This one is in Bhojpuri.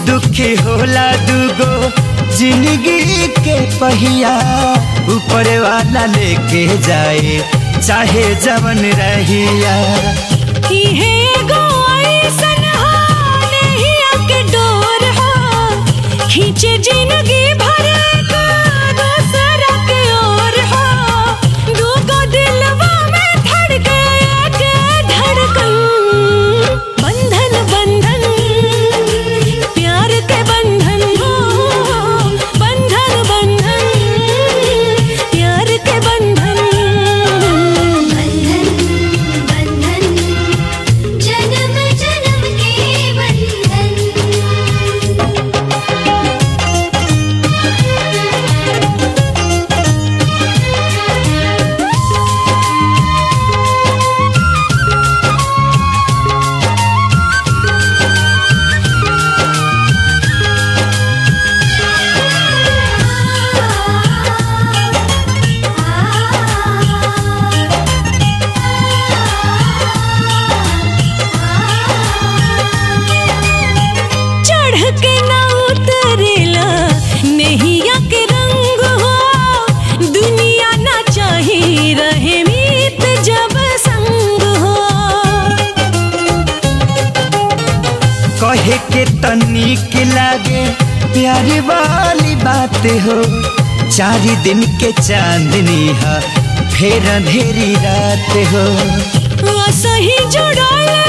दुखी होला दुगो जिंदगी के पहिया ऊपर वाला लेके जाए चाहे जवन रहिया इहे एगो अइसन हाल हिया के डोर हा खींचे जिंदगी भर का दूसरा के ओर हा दूगो दिलवा में धड़के के धड़कन बंधन बंधन प्यार के बंधन हो बंधन बंधन प्यार के बंधन बंधन बंधन जन्म जन्म के बंधन चढ़ के ना उतरेला नैया के रंग हो दुनिया ना चाही रहे मीत जब संग हो कहे के तनिक लागे प्यारी वाली बात हो चार दिन के चांदनी है फिर अंधेरी रात हो सही जुड़ल